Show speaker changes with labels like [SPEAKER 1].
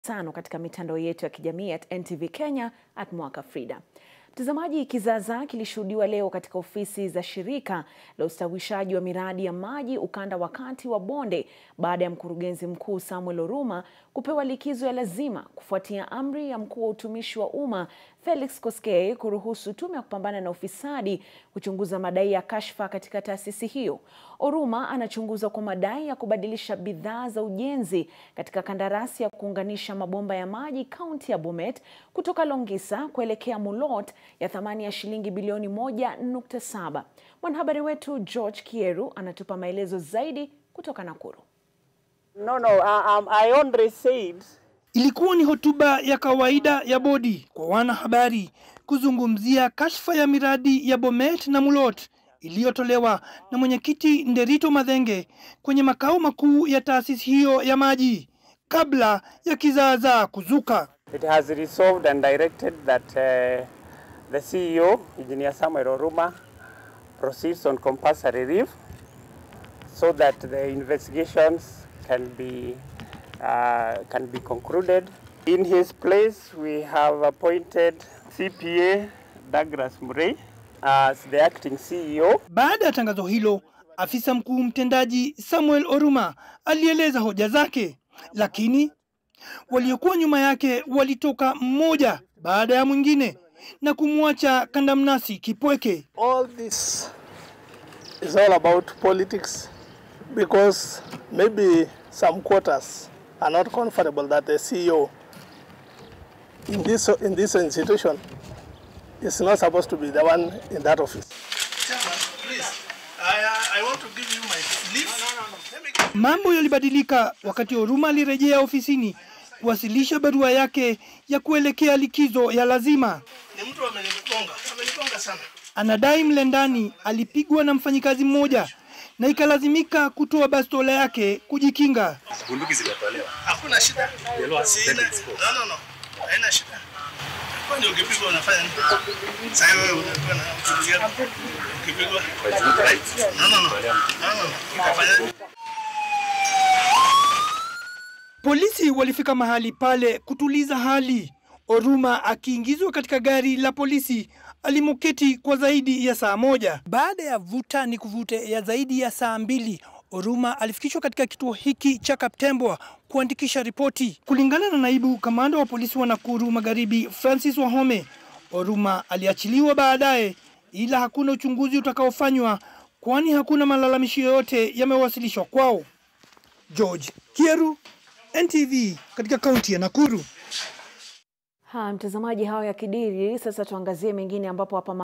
[SPEAKER 1] tano katika mitandao yetu ya kijamii at NTV Kenya at Mwaka Frida. Mtazamaji, kizaazaa kilishuhudiwa leo katika ofisi za shirika la ustawishaji wa miradi ya maji ukanda wa kati wa Bonde baada ya mkurugenzi mkuu Samuel Oruma kupewa likizo ya lazima kufuatia amri ya mkuu wa utumishi wa umma Felix Koskei kuruhusu tume ya kupambana na ufisadi kuchunguza madai ya kashfa katika taasisi hiyo. Oruma anachunguzwa kwa madai ya kubadilisha bidhaa za ujenzi katika kandarasi ya kuunganisha mabomba ya maji kaunti ya Bomet kutoka Longisa kuelekea Mulot ya thamani ya shilingi bilioni 1.7. Mwanahabari wetu George Kieru anatupa maelezo zaidi kutoka Nakuru.
[SPEAKER 2] No, no, I, um, I only said
[SPEAKER 3] Ilikuwa ni hotuba ya kawaida ya bodi kwa wanahabari kuzungumzia kashfa ya miradi ya Bomet na Mulot iliyotolewa na mwenyekiti Nderito Mathenge kwenye makao makuu ya taasisi hiyo ya maji kabla ya kizaazaa kuzuka.
[SPEAKER 2] it has resolved and directed that uh, the CEO, Engineer Samuel Oruma, proceeds on compulsory leave so that the investigations can be uh, can be concluded. In his place, we have appointed CPA Douglas Murray as the acting CEO.
[SPEAKER 3] Baada ya tangazo hilo, afisa mkuu mtendaji Samuel Oruma alieleza hoja zake, lakini waliokuwa nyuma yake walitoka mmoja baada ya mwingine na kumwacha kandamnasi kipweke.
[SPEAKER 4] all this is all about politics because maybe some quarters are not comfortable that the CEO in this in this institution is not supposed to be the one in that office. Chairman, please, I, I want to give you my leave. Let me give
[SPEAKER 3] Mambo yalibadilika wakati Oruma alirejea ofisini kuwasilisha barua yake ya kuelekea likizo ya lazima.
[SPEAKER 4] ni mtu amenigonga, amenigonga sana.
[SPEAKER 3] Anadai mle ndani alipigwa na mfanyikazi mmoja na ikalazimika kutoa bastola yake kujikinga.
[SPEAKER 5] bunduki zimetolewa.
[SPEAKER 4] Hakuna shida.
[SPEAKER 5] Yellow has
[SPEAKER 4] Sina.
[SPEAKER 5] stated it's cool.
[SPEAKER 4] No, no, no. Haina shida. Kwani ukipigwa unafanya nini? Sasa wewe unakuwa na mtu gani? Ukipigwa.
[SPEAKER 5] Right.
[SPEAKER 4] No, no, no. No, no, no. Utafanya nini?
[SPEAKER 3] Polisi walifika mahali pale kutuliza hali. Oruma akiingizwa katika gari la polisi alimoketi kwa zaidi ya saa moja. Baada ya vuta ni kuvute ya zaidi ya saa mbili, Oruma alifikishwa katika kituo hiki cha Kaptembwa kuandikisha ripoti. Kulingana na naibu kamanda wa polisi wa Nakuru Magharibi, Francis Wahome, Oruma aliachiliwa baadaye, ila hakuna uchunguzi utakaofanywa, kwani hakuna malalamishi yoyote yamewasilishwa kwao. George Kieru, NTV katika kaunti ya Nakuru.
[SPEAKER 1] Ha, mtazamaji, hao ya kidiri. Sasa tuangazie mengine ambapo hapa